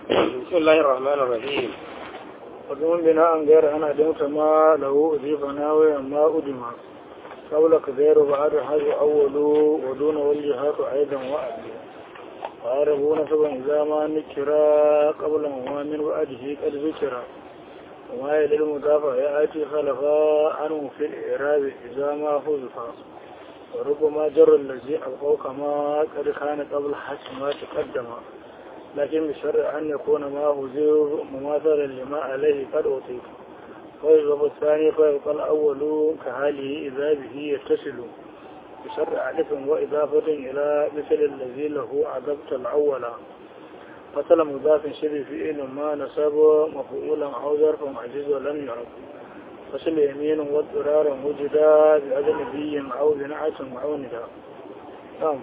بسم الله الرحمن الرحيم وضمن بناء غير أنا دمت ما له أضيف ناوي ما أدم قبل كثير بعد هذا أول ودون والجهات أيضا وأبي وعربوا نسبا إذا ما نكرا قبل ما من بعده قد ذكر وما يلي المضافة يأتي خلفا عنه في الإعراب إذا ما حذفا وربما جر الذي أبقوا كما قد كان قبل حسب ما تقدم لكن بشرع أن يكون ما هزير مماثلا لما عليه قد أطيق ويضرب الثاني فيبقى الأول كحاله إذا به يتصل بشرع ألف وإضافة إلى مثل الذي له عذبت الأول فصل مضاف شبه فعل ما نسب مفعولا أو ظرف عجز ولم يعرف فصل يمين واضطرار وجدا بأجنبي أو بنعة أو نداء نعم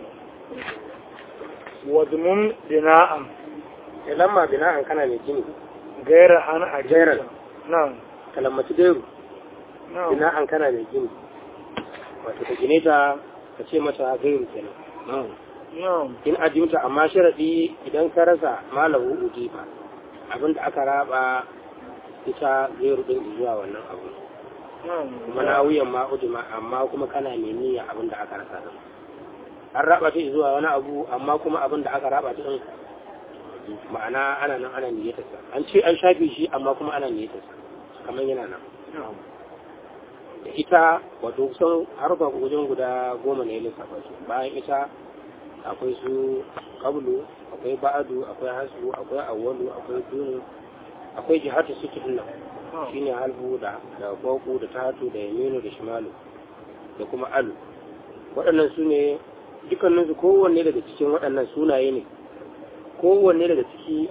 وضمن بناء lamma bina'an kana mai gini غير أنا أجل Gairan. نعم kalammaci gairu نعم bina'an kana mai gini wato ka gine ta ka ce mata gairu kenan نعم in ajimta amma sharadi idan ka rasa malahu ujiba abinda aka raba ita gairu din zuwa wannan abu نعم kuma na wuyan ma ujima amma kuma kana mai niyya abinda aka rasa din an raba ta zuwa wani abu amma kuma abinda aka raba ta din ma'ana ana nan ana niyyatarsa an ce an shafe shi amma kuma ana niyyatarsa kamar yana nan نعم da ita wato kusan harfa wajen guda goma ne lissafa su bayan ita akwai su kablu akwai ba'adu akwai hasu akwai awwalu akwai dunu akwai jihatu suke nan shine halbu da da kwaku da tatu da yaminu da shimalu da kuma alu waɗannan su ne dukkaninsu kowanne daga cikin waɗannan sunaye ne kowanne daga ciki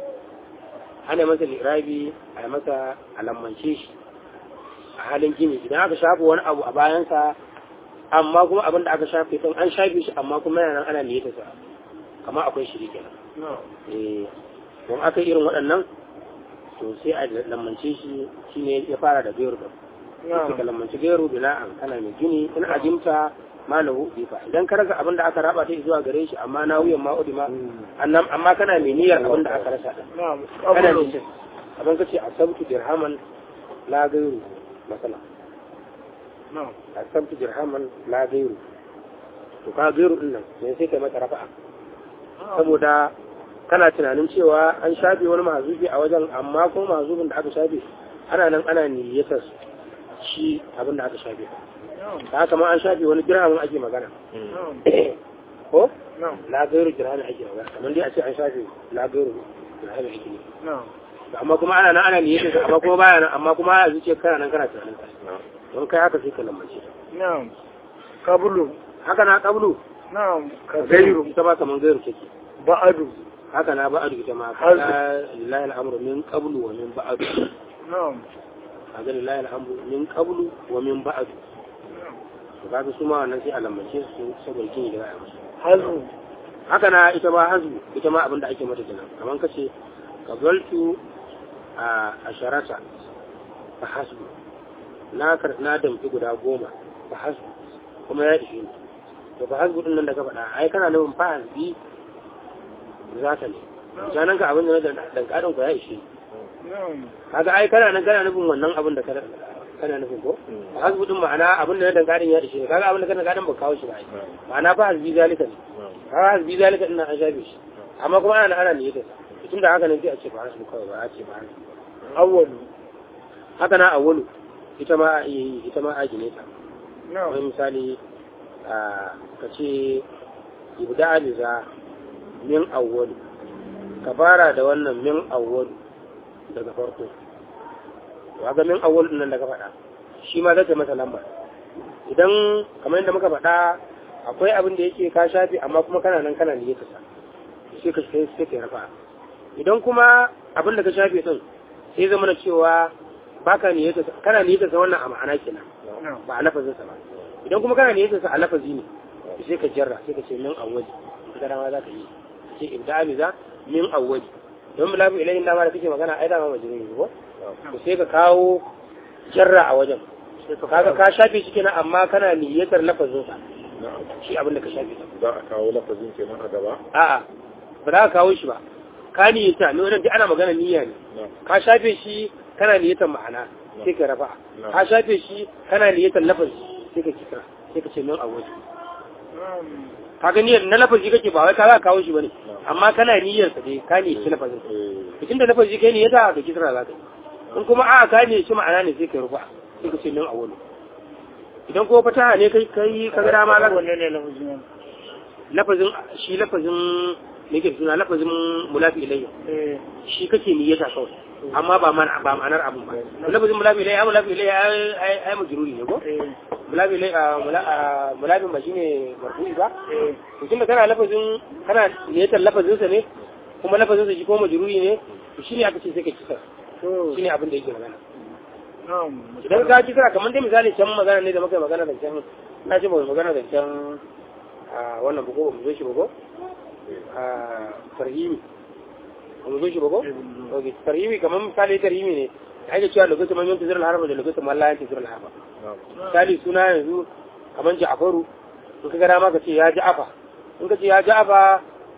ana masa lirabi a masa alammance shi a halin gini idan aka shafa wani abu a bayansa amma kuma abin da aka shafe din an shafe shi amma kuma yana nan ana niyyata sa kamar akwai shiri kenan نعم eh don aka yi irin waɗannan to sai a lammance shi shine ya fara da gairu da sai ka نعم lammanci gairu bina'an kana mai gini in ajimta malahu bifa idan ka rasa abin da aka raba ta zuwa gare shi amma na wuyan ma'udi ma annan amma kana mai niyyar abin da aka rasa din نعم kana قبل niyyar abin kace asabtu dirhaman la gairu masala نعم asabtu dirhaman la gairu to ka gairu din nan sai sai kai mata rafa'a saboda kana tunanin cewa an shafe wani mazubi a wajen amma kuma mazubin da aka shafe ana nan ana niyyatar shi abin da aka shafe نعم ta haka ma an shafe wani dirhamin ake magana نعم ko نعم la gairu dirhamin ake magana kamar dai a ce an shafe la gairu dirhamin ake ne نعم To amma kuma ana nan ana niyyatar amma kuma baya nan amma kuma a zuciya kana nan kana tunanin ka don kai haka sai ka lambace نعم قبل haka na kablu نعم gairu كثير ita ba kaman gairu take بعد haka na ba'adu ita ma Har- kaga lillahi al'amru min qablu wa min ba'du نعم kaga lillahi al'amru min qablu wa min ba'du to kaga su ma wannan sai a lambace su saboda kin da za a musu حزم haka na ita ma hazu ita ma abin da ake mata kenan kaman kace qabaltu a asharata fa hasbu na kar na damfi guda goma fa hasbu kuma ya ishe ni to fa hasbu din nan da ka faɗa ai kana nufin fa hasbi za ka ne janan ka abin da na dan karin ku ya ishe ni نعم kaga ai kana nan kana nufin wannan abin da kana kana nufin ko hasbu din ma'ana abin da na dan karin ya ishe ni kaga abin da kana karin ba kawo shi ba ai ma'ana fa hasbi zalika ne kaga hasbi zalika din nan an shafe shi amma kuma ana ana niyyar sa tun da haka ne sai a ce ba hasbu kawai ba a ce ba hasbu أول haka na awwalu ita ma a iya yi ita ma a gine ta نعم wani misali a ka ce ibda aliza min awwalu ka fara da wannan min awwalu daga farko to ga min awwalu din nan da ka faɗa shi ma zai masa lamba idan kamar yadda muka faɗa akwai abin da yake ka shafi amma kuma kana nan kana niyyar sa sai ka sai sai ka rafa idan kuma abin da ka shafe din sai zama na cewa baka niyyar sa kana niyyar sa wannan a ma'ana kenan نعم ba a lafazin sa ba idan kuma kana niyyar sa a lafazi ne to sai ka jarra sai ka ce min awwali ka dama za ka yi ka ce ibda amiza min awwali don mu lafi ilayin dama da kake magana ai dama majnun ne ko to sai ka kawo jarra a wajen kaga ka shafe shi kenan amma kana niyyatar lafazin sa shi abin da ka shafe sa za a kawo lafazin kenan a gaba a'a ba za ka kawo shi ba ka niyyata ne wannan duk ana magana niyya ne ka shafe shi kana niyyatan ma'ana sai ka rafa ka shafe shi kana niyyatan lafazi sai ka kira sai ka ce min awwal ka ga niyyar na lafazi kake ba wai ka za ka kawo shi bane amma kana niyyar sa dai ka niyyaci lafazin cikin da lafazi kai niyyata da kisra za ka yi in kuma a'a ka niyyaci ma'ana ne sai ka rufa sai ka ce min awwal idan ko fataha ne kai kai ka ga dama za ka wanne ne lafazin wani lafazin shi lafazin me ke suna lafazin mulafi ilayya eh shi kake niyyata kawai amma ba man ba ma'anar abun ba lafazin mulafi ilayya mulafi ilayya ai ai majruri ne ko eh mulafi ilayya mulafi ba shine marfu'i ba eh to tunda kana lafazin kana niyyatar lafazin sa ne kuma lafazin sa shi ko majruri ne to shine aka ce sai ka kisa to shine abin da yake magana na'am idan ka kisa kamar dai misali can magana ne da muka yi magana da can na ce ba mu magana da can a wannan buko ba mu zo shi ba ko a tarhimi ba mu zo shi ba ko ok tarhimi kamar misali tarhimi ne ake cewa lokacin man yanke zirar harba da lokacin man layanke zirar harba misali suna yanzu kamar ja'afaru in ka gara maka ce ya ja'afa in ka ce ya ja'afa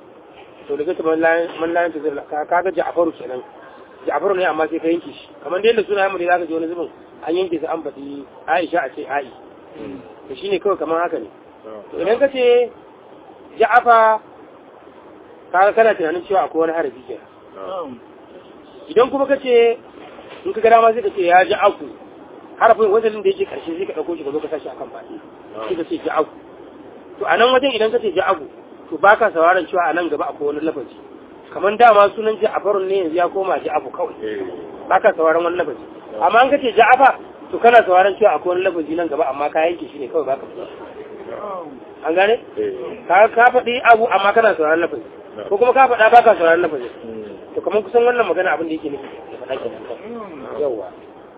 to lokacin man layanke zirar ka ga ja'afaru kenan ja'afaru ne amma sai ka yanke shi kamar da yadda suna yamma ne za ka ji wani zubin an yanke su an faɗi aisha a ce a'i to shine kawai kamar haka ne to idan ka ce ja'afa kaga kana tunanin cewa akwai wani harafi ke na'am idan kuma ka ce in ka gada ma sai ka ce ya ja'aku harafin wajen da yake karshe sai ka ɗauko shi ka zo ka sashi akan faɗi sai ka ce ja'aku to a nan wajen idan ka ce ja'aku to ba ka sauraron cewa a nan gaba akwai wani lafazi kamar dama sunan ja'afarun ne yanzu ya koma ja'afu kawai ba ka sauraron wani lafazi amma an ka ce ja'afa to kana sauraron cewa akwai wani lafazi nan gaba amma ka yanke shi ne kawai ba ka fita na'am an gane ka ka faɗi abu amma kana sauraron lafazi ko kuma ka faɗa ba ka sauraron lafazi to kamar kusan wannan magana abin da yake nufi ya faɗa kenan Mm. yawwa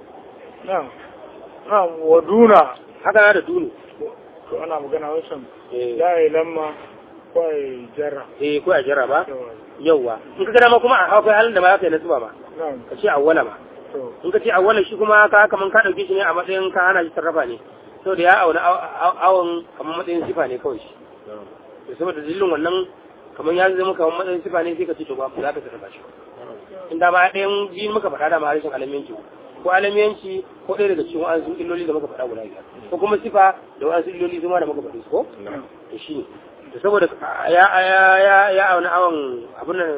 na'am na'am wa duna haka na da dunu to ana magana wancan eh ya yi lamma ko ya yi jarra eh, ko a jira ba Yawa. yawwa in ka gana ma kuma a akwai halin da ma za ka yi nasuba ma na'am ka ce awwala ma to in ka ce awwala shi kuma ka kaman ka dauke shi ne a matsayin ka hana shi sarrafa ne saboda ya auna aw- aw- awon kamar matsayin sifa ne kawai shi to saboda dalilin wannan kamar ya zama kamar matsayin sifa ne sai ka ce to ba za ka sarrafa shi in da ma ɗayan biyu muka faɗa da ma harshen alamiyanci ko alamiyanci ko ɗaya daga cikin wa'ansu illoli da muka faɗa guda biyar ko kuma sifa da wa'ansu illoli su ma da muka faɗi su ko to shi ne to saboda ya ya ya ya auna awon abin nan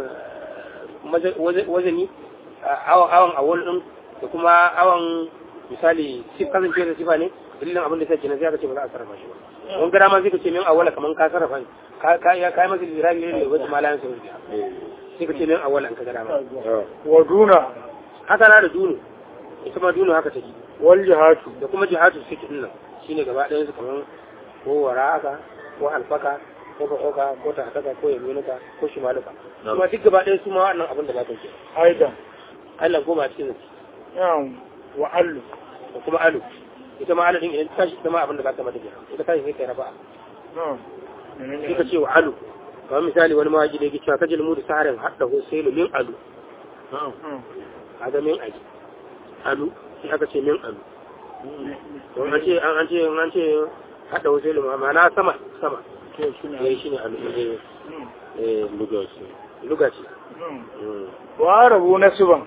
maza- waze- wazani awon awon awon din da kuma awon misali sif kasance da sifa ne dalilin abin da sai kenan sai aka ce ba za a sarrafa shi ba wani gara ma sai ka ce min awwala kaman ka sarrafa shi. ka ka ya kai masa lirabi ne da wasu malayan sun biya sai ka ce min awwala an ka gara ma wa duna haka na da dunu ita ma dunu haka take wal jihatu da kuma jihatu suke din nan shine gaba ɗayan su kaman ko wara'aka ko alfaka ko ba'oka ko tahtaka ko yaminuka ko shimaluka kuma duk gaba ɗayan su ma wannan abin da ba ta ke aidan Allah goma cikin zaki na'am wa allu da kuma alu ita ma alu din idan ta tashi ita ma abin da ba ta mata kenan ita tashi sai kai rafa'a na'am sai menene ka ce wa alu kamar misali wani mawaji da yake cewa kajil mu da saharin hadda husailu min alu na'am kaga min aji alu sai aka ce min alu to an ce an ce an ce hadda husailu ma ma'ana sama sama to shine eh shine alu eh Mm. eh lugaci lugaci Mm. wa rabu nasiban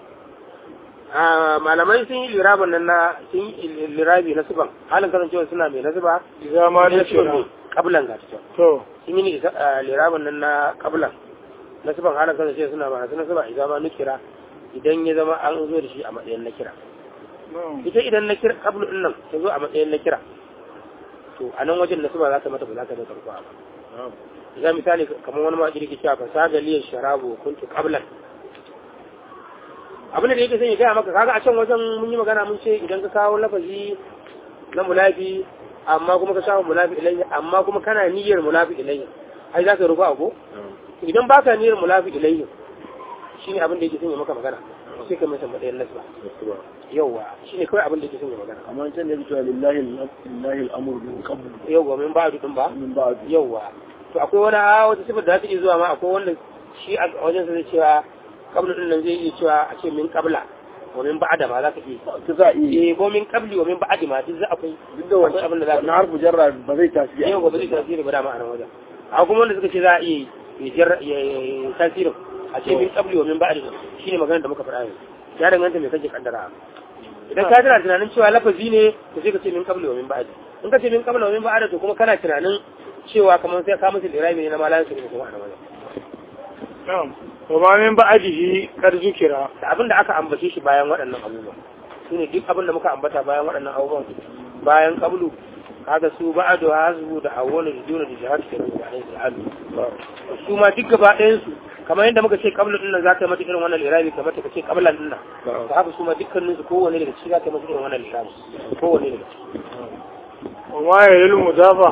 a malamai sun yi lirabin nan na sun yi lirabi na suban halin kasancewa suna mai nasiba idza ma na suban nashira ne kablan ga ta to sun yi ni lirabin nan na kablan na suban halin kasancewa suna masu nasiba idan ma nukira idan ya zama an zo da shi a matsayin na kira na'am ita idan na kira kablu din nan ta zo a matsayin na kira to a nan wajen nasiba za ta mata ba za ta da karko ba idan misali kamar wani ma kirki cewa fasaga liyar sharabu kuntu qablan abin da yake son ya gaya maka kaga a can wajen mun yi magana mun ce idan ka kawo lafazi na mulafi amma kuma ka kawo mulafi ilayhi amma kuma kana niyyar mulafi ilayhi ai za ka rufa ko idan baka niyyar mulafi ilayhi shine abin da yake son ya maka magana sai ka masa matsayin nasba yauwa shine kawai abin da yake son ya magana amma can da yake cewa lillahi lillahi al'amru min qabl yauwa min ba'du din ba min ba'd yauwa to akwai wani a wata sifar da za ta iya zuwa ma akwai wanda shi a wajen sa zai cewa kablu din nan zai iya cewa a ce min qabla wa min ba'da ma za ka iya ta za a iya eh ko min qabli wa min ba'di ma duk za akwai duk da akwai abin da za wannan ka harfu jarra ba zai tasiri yau ba zai tasiri ba dama a nan wajen a kuma wanda suka ce za a iya ya jar- ya- ya- tasirin a ce min qabli wa min ba'di shine maganar da muka faɗa yanzu ya danganta me kake kaddara idan ka tana tunanin cewa lafazi ne to sai ka ce min qabli wa min ba'di in ka ce min qabli wa min ba'di to kuma kana tunanin cewa kamar sai ka musu irabi ne na malan su ne kuma a nan na'am wa ma min ba'dihi kar zukira da abin da aka ambace shi bayan waɗannan abubuwan shine duk abin da muka ambata bayan waɗannan abubuwan bayan qablu kaga su ba'adu hasbu da awwalu da duna da jihad ke nan da alaihi su ma duk gaba ɗayan su kamar yadda muka ce qablu din nan za ta mata irin wannan irabi kamar ta ce qablan din nan to haka su ma dukkanin su kowanne daga ciki za ta mata irin wannan irabi kowanne daga ciki wa ma ya lil mudafa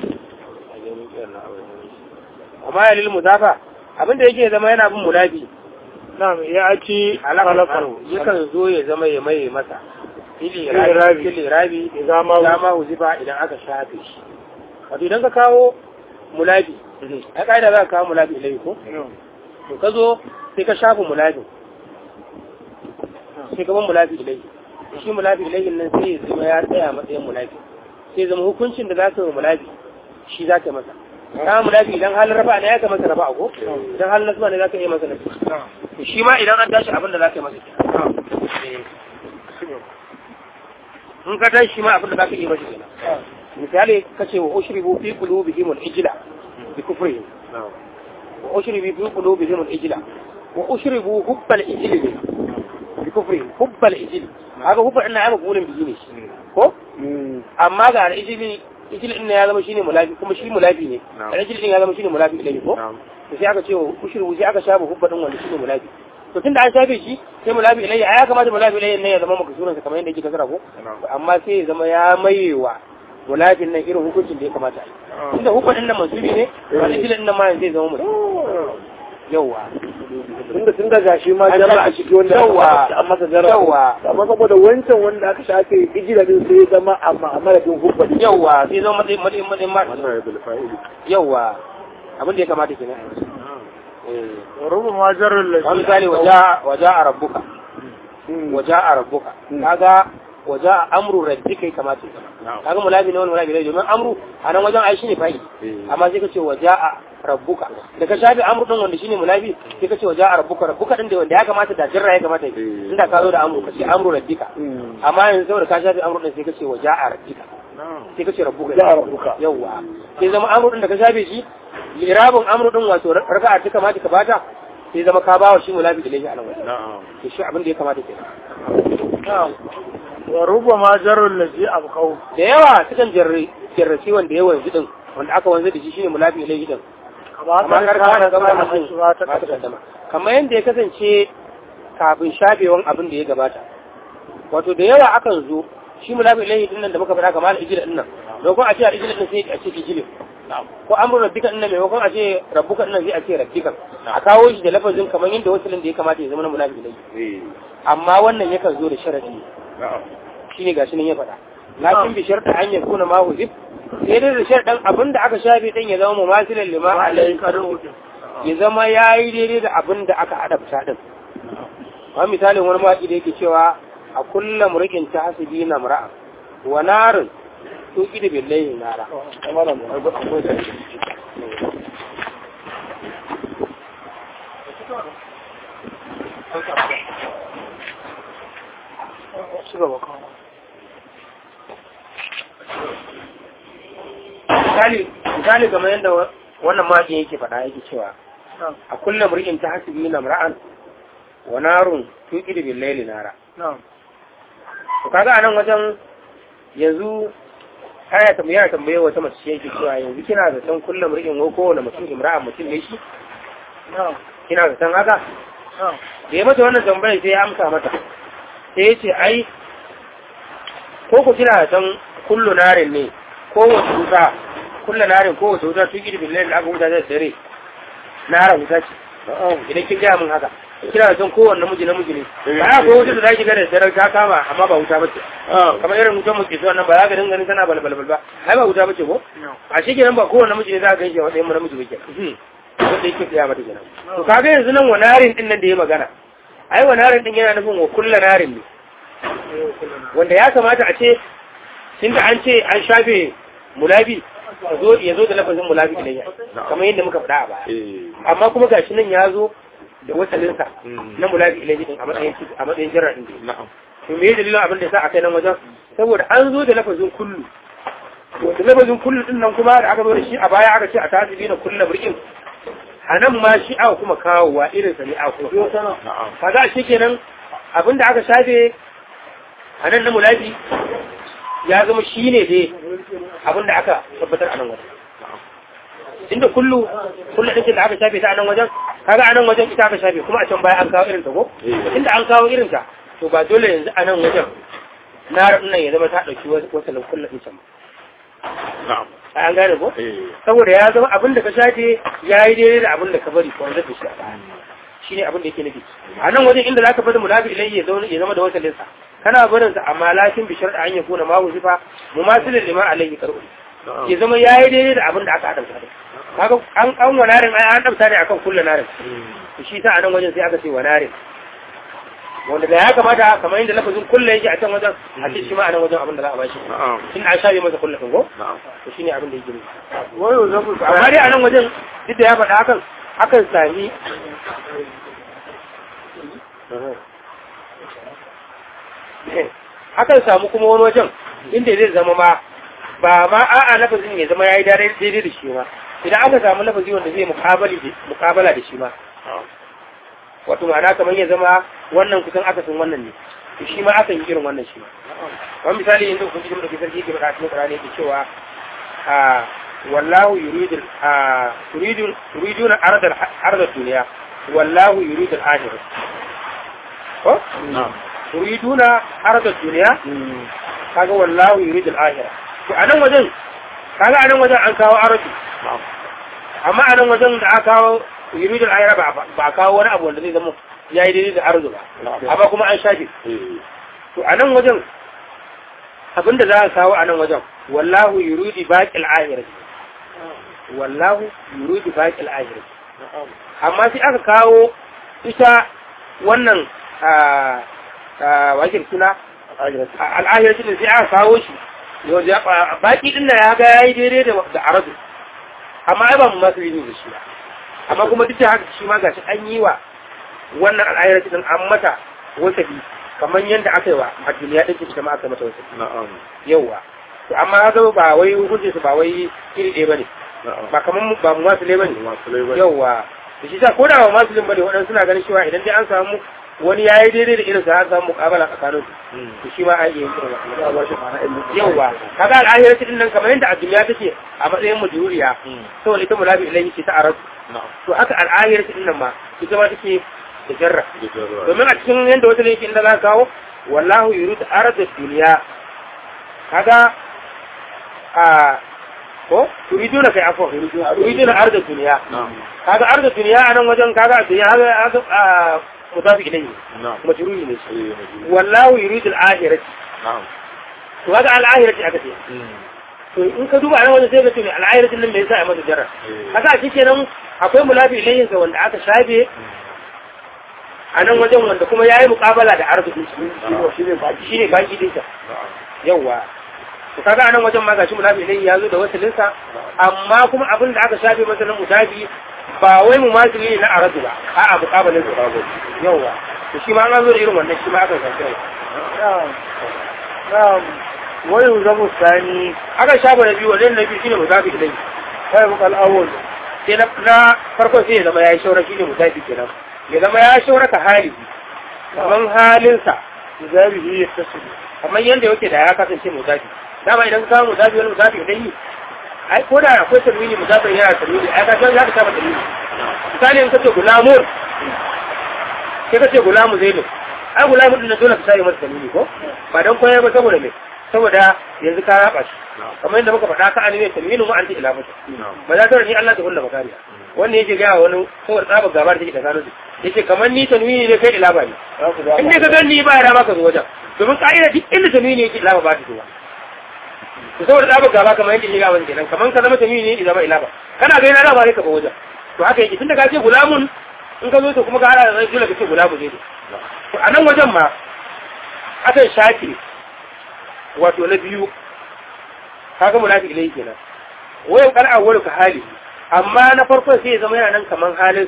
amma ya lil mudafa abin da yake zama yana bin munabi na'am ya ci halakar yakan zo ya zama ya maye masa fili rabi fili rabi idan ma idan ma huzifa idan aka shafe shi wato idan ka kawo mulabi a ƙa'ida za ka kawo mulabi ilai ko to ka zo sai ka shafa mulabi sai ka ban mulabi ilai shi mulabi ilai nan sai ya zama ya tsaya matsayin mulabi sai zama hukuncin da za ka yi mulabi shi za ka masa ka mulabi idan halin rafa ne ya ka masa rafa ko idan halin nasba ne za ka iya masa nasu to shi ma idan an tashi abin da za ka yi masa in ka tashi shi ma abin da za ka iya masa kenan misali ka ce wa ushribu fi qulubihim al-ijla bi kufrihim wa ushribu fi qulubihim al-ijla wa ushribu hubbal ijli bi kufrihim hubbal ijli haka hubba ina ai maqulun bihi ne ko amma ga al-ijli ijli din ya zama shine mulabi kuma shi mulabi ne al-ijli din ya zama shine mulabi ilai ko to sai aka ce wa ushribu sai aka shafa hubba din wanda shine mulabi to tunda an shafe shi sai mulabi ilayya ya kamata mulabi ilayya ne ya zama makasuran sa kamar yadda yake kasara ko amma sai ya zama ya mayewa mulabin nan irin hukuncin da ya kamata a yi inda hukuncin nan mansubi ne wani filin nan ma zai zama mutum yawa tunda tun daga shi ma jarra a ciki wanda Yawwa. an masa jarra Yawwa. amma saboda wancan wanda aka shafe ijira din sai ya zama amma a madadin hubba din yawa sai zama matsayin matsayin matsayin ma wannan ya bil fa'ili yawa abin da ya kamata kenan a yi Eh. wa rubu ma jarrul ladhi wani misali waja waja a rabbuka waja a rabbuka kaga waja a amru rabbika ya kamata ya zama kaga mulabi ne wani mulabi ne domin amru a nan wajen ai shine fa'i amma sai ka ce waja a rabbuka da ka shafi amru din wanda shine mulabi sai ka ce waja a rabbuka rabbuka din da wanda ya kamata da jirra ya kamata ya yi. inda ka zo da amru ka ce amru rabbika amma yanzu saboda ka shafi amru din sai ka ce waja a rabbika sai ka ce rabbuka Ja a rabbuka. yawa sai zama amru din da ka shafe shi lirabin amru din wato raka'a ta kamata ka bata sai zama ka bawa shi mulabi ilaihi a nan wajen to shi abin da ya kamata ke na'am wa rubu ma jarrul ladhi abqaw da yawa sukan jarri jarraci wanda ya wanzu din wanda aka wanzu da shi shine mulabi ilaihi din kama amma kan karka kana na gaba gaba da da mutum shi ba ta ba ta kaddama kaddama kamar yadda ya kasance kafin shafewan abin da ya gabata wato da yawa akan zo shi mulabi ilaihi din nan da muka faɗa kamar ijila din nan maimakon a ce a ijila din sai a ce ijilin ko amru rabbika din nan maimakon a ce rabbuka din nan sai a ce rabbika a kawo shi da lafazin kamar yadda wasalin da ya kamata ya zama na mulabi ilaihi amma wannan yakan zo da sharadi shine gashi nan ya faɗa lakin bi sharta an yakuna ma huzib sai dai da sharɗan abin da aka shafe din ya zama mumasilan lima alayhi qadu ya zama yayi daidai da abin da aka adabta din wa misalin wani maki da yake cewa a kulla murqin tahsibina mar'a wa narun tuqid billahi nara ci gaba kan misali misali kamar yadda wa- wannan maki yake faɗa yake cewa na'am a kulla murqin tahsibina mar'an wa narun tuqid billahi nara na'am to kaga anan wajen yanzu aya ta yana tambaye wata mace ce yake cewa yanzu kina da san kullum rikin ko kowane mutum imra'a mutum ne shi na'am kina da san haka na'am da ya mata wannan tambayar sai ya amsa mata sai ya ce ai ko ku kina da san kullu narin ne ko wace wuta kullu narin ko wace wuta tuki da billahi da aka wuta da dare nara wuta ce idan kin gaya min haka kina da san kowanne namiji namiji ne ba ya ko wuta da zaki ga da dare ta kama amma ba wuta bace kamar irin wutan mu ke so nan ba za ka dinga ganin tana balbal ba ai ba wuta bace ko a shi kenan ba kowanne namiji ne za ka ganshi a matsayin namiji ba kenan wanda yake tsaya mata kenan to kaga yanzu nan wanarin din nan da ya magana ai wanarin din yana nufin wa kullu narin ne wanda ya kamata a ce tunda an ce an shafe mulabi ya zo ya zo da lafazin mulabi ilayya kamar yadda muka faɗa a baya amma kuma gashi nan ya zo da wasalinsa na mulabi ilahi din a matsayin a matsayin jarra din na'am to me dalilin abin da yasa aka yi nan wajen saboda an zo da lafazin kullu wanda lafazin kullu din nan kuma da aka zo da shi a baya aka ce a tazibi na kullu mur'in a nan ma shi aka kuma kawowa irin sa ne a kuma na'am kaga shi kenan abin da aka shafe a nan na mulabi ya zama shi ne dai abin da aka tabbatar a nan wajen inda kullu kullu ɗin da aka shafe ta a nan wajen kaga a nan wajen ita aka shafe kuma a can baya an kawo irin ta ko Eh. inda an kawo irin ta to ba dole yanzu a nan wajen na nan ya zama ta ɗauki wasalin kullu ɗin can ba. na'am an gane ko eh saboda ya zama abin da ka shafe ya yi daidai da abin da ka bari ko wanda ka shi a baya shi ne abin da yake nufi a nan wajen inda za ka bada mulabi ilai ya zauna- ya zama da wasalinsa kana barin sa amma lakin bishar da an ya kuna mahu sifa mu masilin liman alaihi karɓi na'am ya zama ya yi daidai da abin da aka adamta da kaga an an wa narin ai an adamta ne akan kullu narin to shi ta a nan wajen sai aka ce wa narin wanda da ya kamata kamar yadda lafazin kullu yake a can wajen a ce shi ma a nan wajen abin da za a bashi na'am tun an shafe masa kullu ko na'am to shine abin da yake nufi wayo zaku amma dai a nan wajen duk da ya faɗa hakan akan sami akan samu kuma wani wajen inda zai zama ma ba ma a'a lafazin ya zama ya yi daidai da shi ma idan aka samu lafazi wanda zai mukabali da- mukabala da shi ma na'am wato ma'ana kamar ya zama wannan kusan akasin wannan ne to shi ma akan yi irin wannan shi ma kamar misali yanzu kun cikin ɗauki sarki ke faɗa a cikin ƙarani yake cewa a wallahu yuridu a yuridu yuriduna ardal ardal duniya wallahu yuridu al-akhirah ko na'am yuriduna ardal duniya kaga wallahu yuridu al-akhirah to anan wajen kaga anan wajen an kawo arabi na'am amma anan wajen da aka kawo yuridu al-akhirah ba ba a kawo wani abu wanda zai zama yayi daidai da arzu ba amma kuma an shafe eh to a nan wajen abinda za a kawo a nan wajen wallahu yuridi baqil akhirati wallahu yuridi baqil akhirati na'am amma sai aka kawo ita wannan a a wakil suna al'ahirati din sai aka kawo shi yau da baki din da ya ga yayi daidai da da arabu amma ai ba mu masu yi da shi ba amma kuma duk da haka shi ma gashi an yi wa wannan al'ahirati din an mata wasabi kamar yadda aka yi wa a duniya ɗin ita ma aka mata wasabi na'am yauwa to amma haka ba wai hukuncin su ba wai iri ɗaya bane na'am ba kamar mu- ba mu masu ne bane masu laibar yauwa da shi sa ko da ba masu bane waɗansu suna ganin cewa idan dai an samu wani ya yi daidai da irin sa an samu muƙabala tsakanin su to shi ma an iya yin irin wannan yauwa kaga al'ahirati din nan kamar yadda a duniya take a matsayin majuriya saboda ita mulabi ilahi ce ta arab na'am to haka al'ahirati din nan ma ita ma take da jarra da jarra domin a cikin yadda wata ne yake inda za ka kawo wallahu yuridu arda duniya kaga a ko yuriduna kai afwa yuriduna arda duniya na'am kaga arda duniya a nan wajen kaga a duniya kaga a mutafi ilayhi na'am majruri ne shi eh majnun. wallahu yuridu al-akhirati na'am to kaga al-akhirati aka ce to in ka duba a nan wajen sai ka ce me al-akhirati nan me yasa a masa jarra eh kaga a cikin nan akwai mulafi ilayhi sa wanda aka shafe a nan wajen wanda kuma yayi muqabala da arzikin shi shine baki shine baki din sa na'am yawa to kaga anan wajen ma gashi mulafi ilayhi ya zo da wasalin sa amma kuma abin da aka shafe masa na mutabi ba wai mu masili ne na aradu ba a'a muqabalin sa yawa to shi ma an zo da irin wannan shi ma aka shafe na'am na'am wayo zaku sani aka shafe na biyu wannan na biyu shine mutabi ilayhi kai bukal awwal sai na na farkon sai ya zama yayi shaura shine mutabi kenan ya zama ya shaura ka hali kaman halinsa zabihi yattasilu kamar yadda yake da ya kasance mutabi dama idan ka samu mutabi wani mutabi idan yi ai ko da akwai tarwini mutabi yana tarwini ai ka san za ka saba tarwini misali in ka ce gulamun sai ka ce gulamu zainu ai gulamu din na dole ka sai masa tarwini ko ba dan koyar ba saboda me saboda yanzu ka raba shi kamar yadda muka faɗa ka anime tarwini mu anti ila mutu ba za ta rani Allah ta kulla makariya wannan yake ga wani saboda tsabar gabar da take tsakanin su yace kamar ni tanwini ne kai ila ba ni in dai ka gani ba ya maka zo wajen domin ka'ida duk inda tanwini yake ila ba ta zuwa to saboda tsabar gaba kamar yadda ya ga kenan kamar ka zama tanwini ne zama ila ba kana ga yana ba ne ka ba wajen to haka yake tunda ka ce gulamun in ka zo to kuma ka hada da dole ka ce gulamu ne to a nan wajen ma akan shafi wato na biyu kaga munafiq ne kenan wayan kal awwalu ka hali amma na farkon sai ya zama yana nan kaman halinsa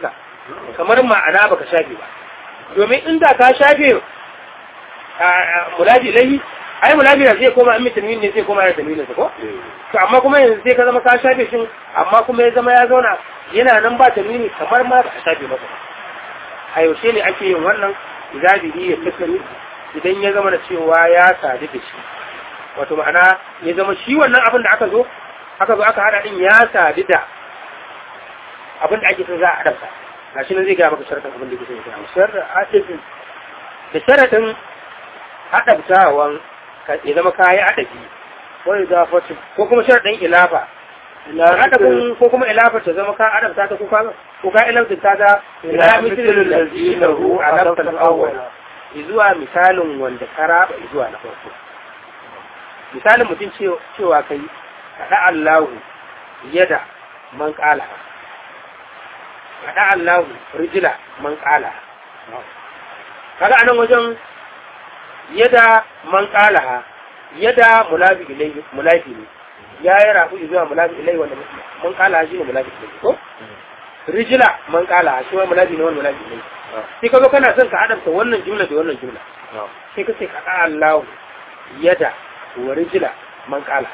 kamar ma'ana baka shafe ba domin inda ka shafe mulabi ilahi ai mulabi na zai koma in tanwin ne zai koma da tanwinin sa ko to amma kuma yanzu sai ka zama ka shafe shi amma kuma ya zama ya zauna yana nan ba tanwini kamar ma ba ka shafe masa ba a yaushe ne ake yin wannan izabihi ya tattali idan ya zama da cewa ya sadu da shi wato ma'ana ya zama shi wannan abin da aka zo aka zo aka hada din ya sadu da abin da ake son za a adabta gashi nan zai gaya maka sharaɗin abin da yake son ya gaya sharra adabin da sharaɗin adabtawan ya zama kayi adabi wa idafatin ko kuma sharaɗin ilafa adabin ko kuma ilafa ta zama ka adabta ta ko ka ko ka ilafta ta ta ila misalin lalzi lahu adabta al-awwal zuwa misalin wanda ka raba zuwa na farko misalin mutum cewa kai kada Allahu yada man qala kada Allahu rijla man qala kaga anan wajen yada man qala yada mulabi ilayhi mulabi ne ya yi rafu zuwa mulabi ilayhi wanda man qala shi ne mulabi ilayhi ko rijla man qala shi ma mulabi ne wanda mulabi ilayhi sai kaga kana son ka adamta wannan jumla da wannan jumla sai ka ce kada Allahu yada wa rijla man qala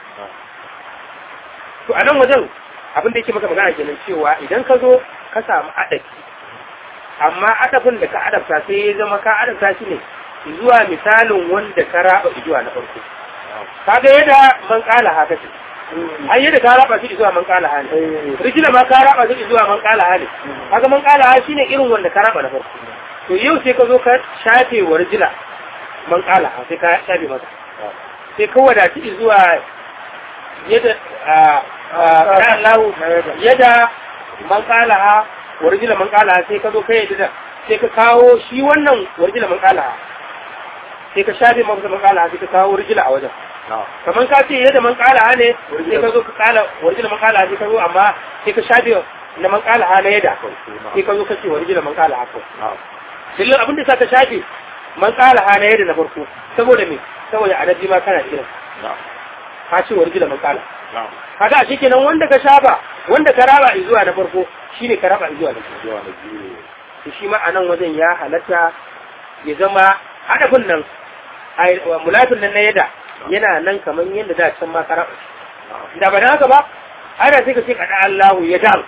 to a nan wajen abin da yake maka magana kenan cewa idan ka zo ka samu adafi amma adafin da ka adafta sai ya zama ka adafta shi ne zuwa misalin wanda ka raba zuwa na farko kaga yadda man kala haka ce ai yadda ka raba shi zuwa man kala hali rijila ma ka raba shi zuwa man kala hali kaga man kala hali shine irin wanda ka raba na farko to yau sai ka zo ka shafe wa rijila man kala sai ka shafe masa sai ka wadaci zuwa yadda Allah yadda man kalaha warjila man kalaha sai ka zo kai yadda sai ka kawo shi wannan warjila man kalaha sai ka shafe masa man kalaha sai ka kawo warjila a wajen kamar ka ce yadda man kalaha ne sai ka zo ka kala warjila man kalaha sai ka zo amma sai ka shafe na man kalaha na yadda sai ka zo ka ce warjila man kalaha ko dillin abin da sa ka shafe man kalaha na yadda na farko saboda me saboda adabi ma kana kira ka ce warjila man kalaha kaga a kenan wanda ka shaba wanda ka raba zuwa na farko shine ka raba zuwa na biyu to shi ma anan wajen ya halatta ya zama hadafin nan mulafin nan na yada yana nan kamar yadda da can ma ka raba da ba dan haka ba ana sai ka ce kada Allahu ya dal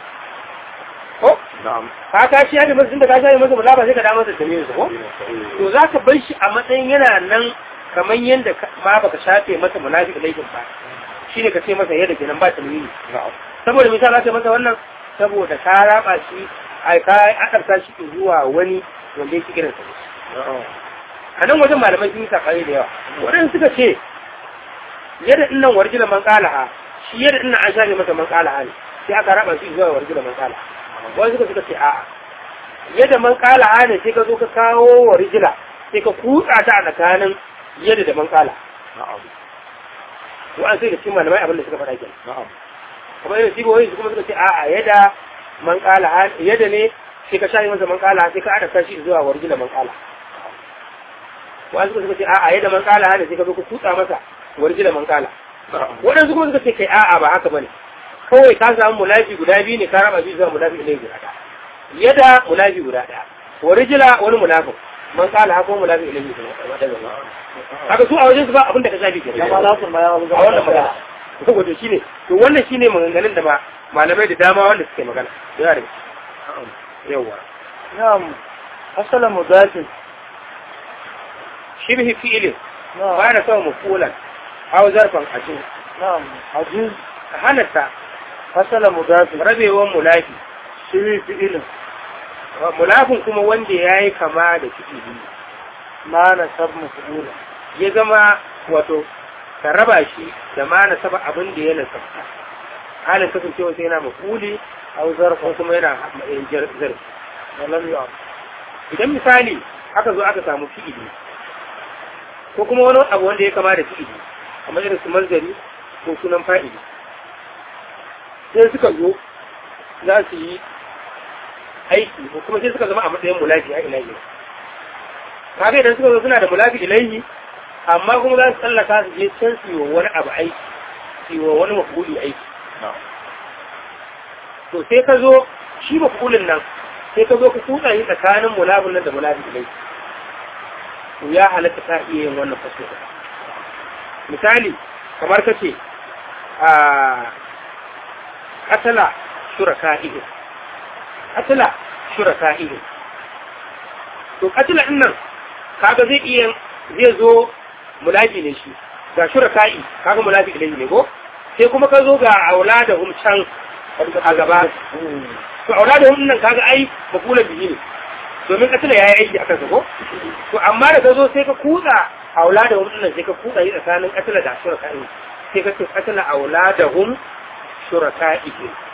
ko ka ka shi hada masu da ka shi masa mulafa sai ka da masa tamiyar ko to zaka bar shi a matsayin yana nan kamar yadda ma baka shafe masa munafiq laifin ba shi ne ka ce masa yadda kenan ba talmini saboda misali ce masa wannan saboda ka raba shi ai ka akarta shi zuwa wani wanda yake kiransa a nan wajen malamai sun yi sakari da yawa waɗanda suka ce yadda dinnan warjila man qalaha shi yadda dinnan an shafe masa man qalaha ne sai aka raba shi zuwa warjila man qalaha wani suka suka ce a'a yadda man qalaha ne sai ka zo ka kawo warjila sai ka kutsa ta a tsakanin yadda da man qalaha wa'an sai da cikin malamai abin da suka faɗa kenan kamar yadda sigoyi su kuma suka ce a'a yadda man qala yadda ne sai ka shayi masa man qala sai ka adaka shi zuwa warjila man qala wa'an suka ce a'a yadda man qala ne sai ka zo ka tutsa masa warjila man qala waɗansu kuma suka ce kai a'a ba haka bane kawai ka samu mulafi guda biyu ne ka raba shi zuwa mulafi ɗaya guda ɗaya yadda mulafi guda ɗaya warjila wani mulafin man qala haka wani mulafi ɗaya guda ɗaya haka su a wajen su ba abin da ka shafi ke ya ma lasun ma ya wani a wannan magana wato shine to wannan shine maganganun da ma malamai da dama wanda suke magana yawa da yawa na'am asala mudafin shibhi fi'ilin na'am ba da kawo mafulan aw zarfan ajin na'am ajiz ka halatta asala mudafin rabewan mulafi shi fi'ilin mulafin kuma wanda ya yi kama da fi'ili ma na sab mafula ya zama wato ka raba shi da ma na saba abin da ya nasabta halin kasancewa sai yana mafuli aw zarfa ko kuma yana jar- zarfi wa lam yu'am idan misali aka zo aka samu fi'ili ko kuma wani abu wanda ya kama da fi'ili kamar irin su manzari ko sunan fa'ili sai suka zo za su yi aiki ko kuma sai suka zama a matsayin mulafi a ilahi kaga idan suka zo suna da mulafi ilahi amma kuma za su tsallaka su je can su yi wa wani abu aiki su yi wa wani mafuli aiki to sai ka zo shi mafulin nan sai ka zo ka kutsa shi tsakanin mulabin nan da mulabin ilai to ya halatta ta iya yin wannan faso misali kamar ka ce a katala shuraka ihe katala shuraka ihe to katila din nan kaga zai iya zai zo mulabi ne shi ga shuraka'i kaga mulabi ilai ne ko sai kuma ka zo ga aula da hum can a gaba to aula da hum nan kaga ai makula bihi ne domin katila yayi aiki akan sa ko to amma da ka zo sai ka kutsa aula da hum nan sai ka kutsa yi tsakanin katila da shuraka'i sai ka ce katila aula da hum shuraka'i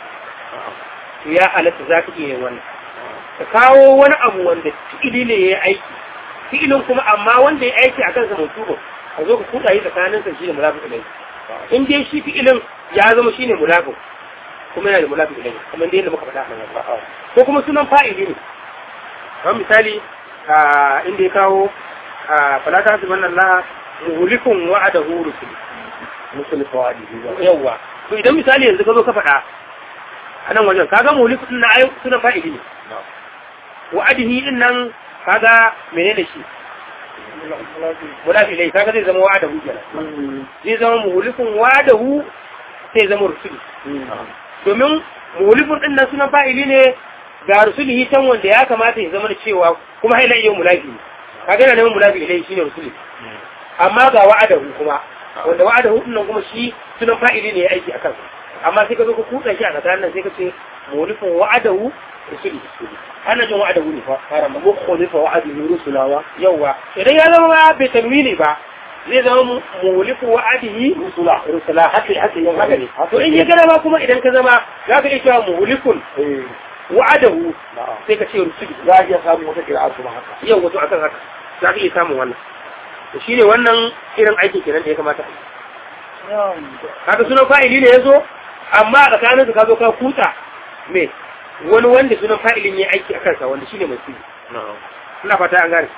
to ya halatta za ka iya yin wannan ka kawo wani abu wanda fi'ili ne ya yi aiki fi'ilin kuma amma wanda ya aiki a kansa mutubu ka zo ka kuɗa yi tsakanin sa shi da mulafi ilai in dai shi fi'ilin ya zama shi ne mulafi kuma yana da mulafi ilai kamar dai yadda muka faɗa a nan ko kuma sunan fa'ili ne kamar misali a inda ya kawo a falata su wannan la muhulikun wa'adahu rusul musul fawadi yawwa to idan misali yanzu ka zo ka faɗa a nan wajen kaga muhulikun na ayu sunan fa'ili ne wa'adihi din nan kaga menene shi mulafi lai kaga zai zama wa'adahu kenan zai zama muhulikun wa'adahu sai zama rusuli domin muhulifun din nan sunan fa'ili ne ga rusulihi can wanda ya kamata ya zama da cewa kuma haila iya mulafi ne kaga yana neman mulafi ilai shine rusuli amma ga wa'adahu kuma wanda wa'adahu din nan kuma shi sunan fa'ili ne ya aiki akan amma sai ka zo ka kutsa shi a tsakanin nan sai ka ce muhulifun wa'adahu rusuli ana jin wa'adahu ne fa fara ma mukhlifa wa'adihi rusulawa yawa idan ya zama bai tanwini ba zai zama muliku wa'adihi rusula rusula haka haka yin haka ne to in ya gana ma kuma idan ka zama za ka iya cewa mulikun eh wa'adahu na'am sai ka ce rusuli za a iya samun wata kira'a kuma haka yau wato akan haka za ka iya samun wannan to shine wannan irin aiki kenan da ya kamata a yi kaga sunan fa'ili ne ya zo amma a tsakanin su ka zo ka kuta me wani wanda sunan fa'ilin ya aiki a kansa wanda shine mai sirri na'am ina fata an gane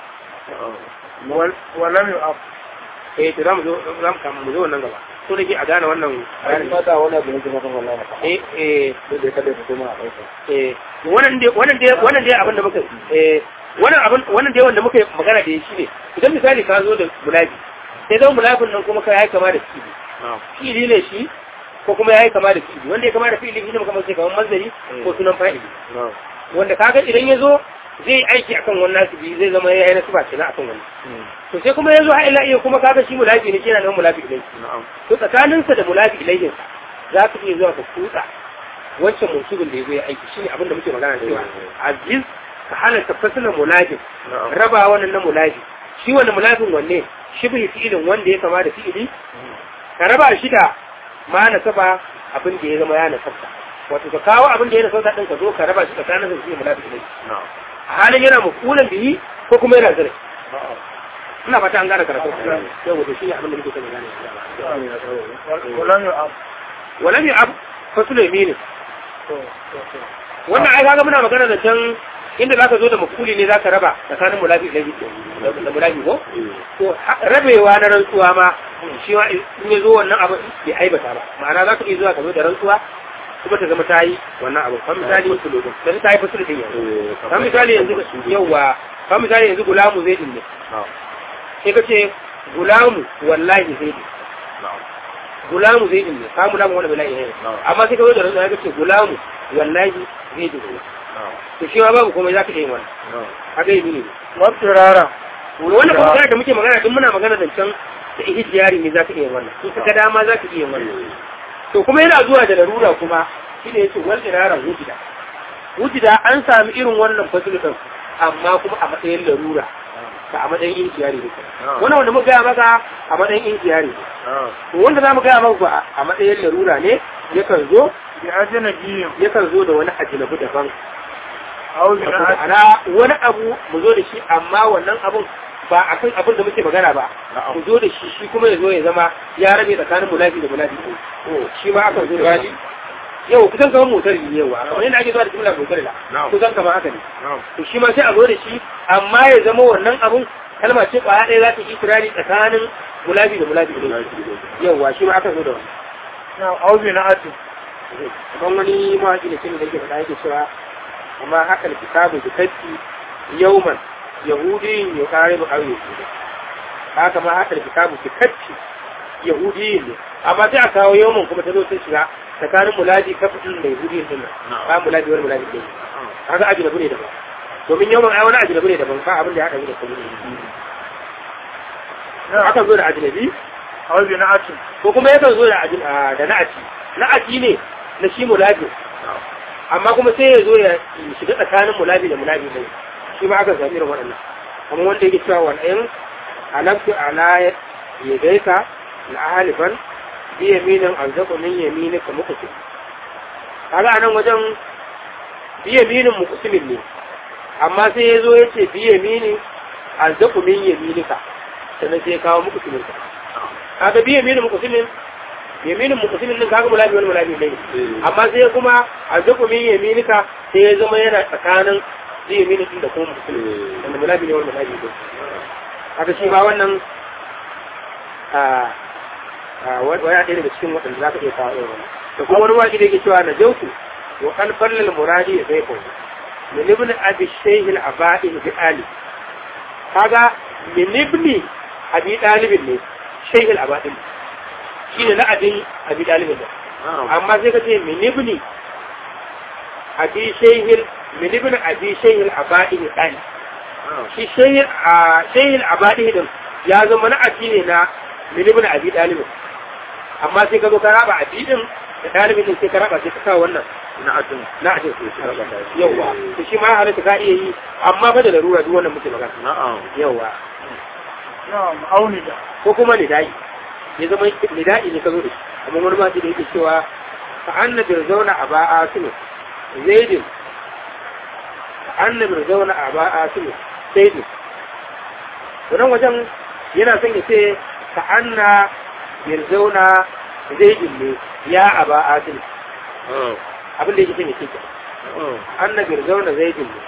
ولم يؤف eh to zamu zo zamu kama mu zo wannan gaba so da ke a gane wannan bayan bayanin mata wani abu ne kuma kan wallahi maka eh eh sai dai kada ka kuma a ɗauka eh wannan dai wannan dai wannan dai abin da muka eh wannan abin wannan dai wanda muka yi magana da shi ne idan misali ka zo da mulabi sai zama mulabin nan kuma ka yayi kama da fili na'am fili ne shi ko kuma yayi kama da fili wanda ya kama da fili shi ne kamar sai kamar mazari ko sunan fa'ili na'am wanda kaga idan ya zo zai aiki akan wannan nasibi zai zama yayi nasiba kenan akan wannan to sai kuma ya zo har ila iya kuma kaga shi mulabi ne kenan nan mulabi ilai na'am to tsakaninsa da mulabi ilaihin za ka iya zuwa ka kutsa wancan musulun da ya zo ya aiki shine abin da muke magana cewa aziz ka halatta fasalin mulabin na'am raba wannan na mulabi shi wannan mulabin wanne shi bai fi'ilin wanda ya kama da fi'ili ka raba shi da ma na saba abin da ya zama ya nasabta wato ka kawo abin da ya nasabta din ka zo ka raba shi tsakanin sa shi mulabi ilai na'am a halin yana makulan bihi ko kuma yana zira ina fata an gane karatu yau wato shi ne abin da muke son gane ولم يؤف walam ya ab fasul yamin wannan ai kaga muna magana da can inda zaka zo da makuli ne zaka raba tsakanin mulabi da da mulabi ko to ha- rabewa na rantsuwa ma shi ma in ya zo wannan abu bai aibata ba ma'ana zaka iya zuwa ka zo da rantsuwa kuma ta zama ta yi wannan abu kan misali da ta yi fasul din yanzu kan misali yanzu yauwa kan misali yanzu gulamu zai din ne na'am sai ka ce gulamu wallahi zai din na'am gulamu zai din ne ka gulamu wani bala'i ne amma sai ka zo da rantsuwa ka ce gulamu wallahi zai din ne na'am to shi ma babu komai za ka iya yin wannan na'am haka yi ne واضطرارا wannan kuma magana da muke magana duk muna magana da can da ihtiyari ne za ka iya yin wannan in ka ga dama za ka iya yin wannan to kuma yana zuwa da larura kuma shi ne yace wal irara wujida wujida an sami irin wannan fasilu din amma kuma a matsayin larura ka a matsayin ihtiyari ne wannan wanda muka gaya maka a matsayin ihtiyari ne na'am to wanda za mu gaya maka ba a matsayin larura ne yakan zo بأجنبي yakan zo da wani ajinabu daban أو wato بناء ana wani abu mu zo da shi amma wannan abun ba a kan abin da muke magana ba mu zo da shi shi kuma ya zo ya zama ya rabe tsakanin mulafi da mulafi shi ma aka zo da shi yau kusan kamar motar ne yawa kamar yadda ake zuwa da jimla motar da Na'am. kusan kamar haka ne na'am to shi ma sai a zo da shi amma ya zama wannan abun kalma ce kwaya ɗaya za ta yi kirari tsakanin mulafi da mulafi da yawa shi ma aka zo da wannan نعم أو بناء kamar wani mawaƙi da cin da yake faɗa yake cewa amma haka kitabu bi katti yawman yahudi ya kare mu aure haka ma haka kitabu bi katti yahudi ne amma sai a kawo yawman kuma ta zo ta shiga tsakanin muladi kafin da yahudi din nan ba muladi wani muladi din haka ajnabi ne daban domin yawman ai wani ajnabi ne daban fa abin da ya haɗa da kuma aka zo da ajnabi a wajen na atin ko kuma yakan zo da ajin da na'ati na'ati ne na shi mulabi amma kuma sai ya zo ya shiga tsakanin mulabi da mulabi ne shi ma aka sami irin waɗannan kuma wanda yake cewa wannan alaftu ala yadaika la halifan bi yaminin alzaqu min yaminika muqsim kaga anan wajen bi yaminin muqsimin ne amma sai ya zo ya ce bi yaminin alzaqu min yaminika sannan sai ya kawo muqsimin ka kaga bi yaminin muqsimin yaminin muqsimin din kaga mulabi wani mulabi ne amma sai kuma alzaqu min yaminika sai ya zama yana tsakanin bi yaminin din da kuma muqsimin wanda mulabi ne wani mulabi ne haka shi ma wannan a a wani ɗaya daga cikin waɗanda za ka iya kawo irin wannan da kuma wani waƙi da yake cewa na jautu wa kalfar muradi ya zai kawo min ibn abi shaykh al aba'i bi ali kaga min ibn abi dalibin ne shaykh al aba'i shine na abin abi dalibin ne amma sai ka ce min ibn abi shaykh min ibn abi shaykh al aba'i bi ali shi shaykh shaykh al aba'i din ya zama na abi ne na min ibn abi dalibin amma sai ka zo ka raba abi din da dalibin din sai ka raba sai ka sa wannan na atin na a cikin su yawa to shi ma halatta ka iya yi amma fa da larura duk wannan muke magana na'am yawa na'am auni da ko kuma nidai ya zama nidai ne ka zo da shi amma wani ma da yake cewa fa annabi zauna a ba'a sunu zaidin fa annabi zauna a ba'a sunu zaidin wannan wajen yana son ya ce fa anna yarzauna zaidin ne ya aba asin abin da yake son ya ce anna birzauna zaidin ne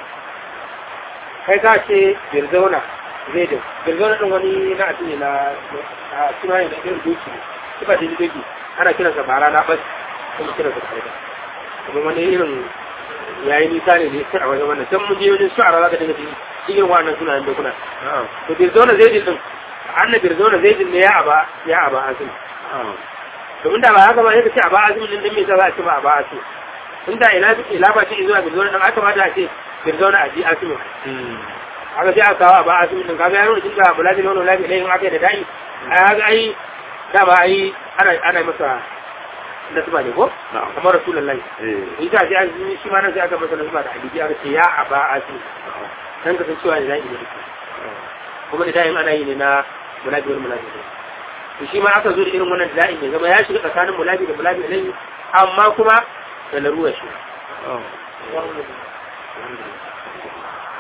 kai ka ce birzauna zaidin birzauna din wani na asini na a suna ne na irin doki ne sifa da doki ana kiransa bara na bas kuma kiransa kaida kuma wani irin yayi nisa ne ne sai a wajen wannan can mun je wajen shu'ara za ka dinga jin cikin wannan sunayen dokuna to birzauna zaidin din anna birzauna zaidin ne ya aba ya aba asin domin da ba haka ba yadda ce a ba azumin din me za a ce ba a ba asu inda ina ila ba ce zuwa birzauna dan aka mata a ce birzauna a ji asu haka sai aka kawo a ba asu din kaga yaro din da bulaji nono lafi ne in aka yi da dai ai haka ai da ba ai ana ana masa nasba ne ko kamar rasulullahi ita sai an shi ma nan sai aka masa nasba da hadisi aka ce ya aba asu dan ka san cewa ne zai yi kuma da dai ana yi ne na bulaji wal mulaji to shi ma aka zo da irin wannan da'in ya zama ya shiga tsakanin mulabi da mulabi ilayhi amma kuma da laruwa shi